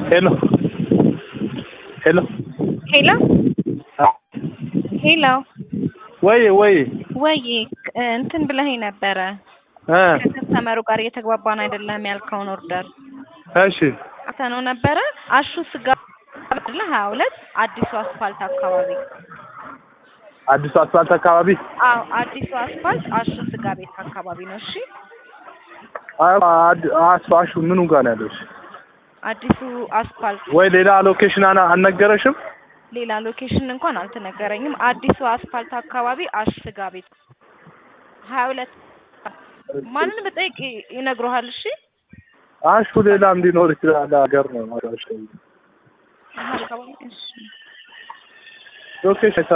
ሄሎ ሄሎ ሄሎ ሄሎ ወይ ወይ ወይ እንትን ብለኸኝ ነበረ እ ከከስተመሩ ጋር እየተግባባን አይደለም ያልከውን ኦርደር እሺ አተነው ነበረ አሹ ስጋ አይደለ ሀያ ሁለት አዲሱ አስፋልት አካባቢ አዲሱ አስፋልት አካባቢ አዎ አዲሱ አስፋልት አሹ ስጋ ቤት አካባቢ ነው እሺ አስፋሹ ምኑ ጋር ነው ያለሽ? አዲሱ አስፋልት ወይ ሌላ ሎኬሽን አና አልነገረሽም? ሌላ ሎኬሽን እንኳን አልተነገረኝም አዲሱ አስፋልት አካባቢ አሹ ስጋ ቤት ሀያ ሁለት ማንን ብጠይቅ ይነግሩሃል እሺ አሹ ሌላም ሊኖር ይችላል። ሀገር ነው ማለት ነው። አካባቢ እሺ ሎኬሽን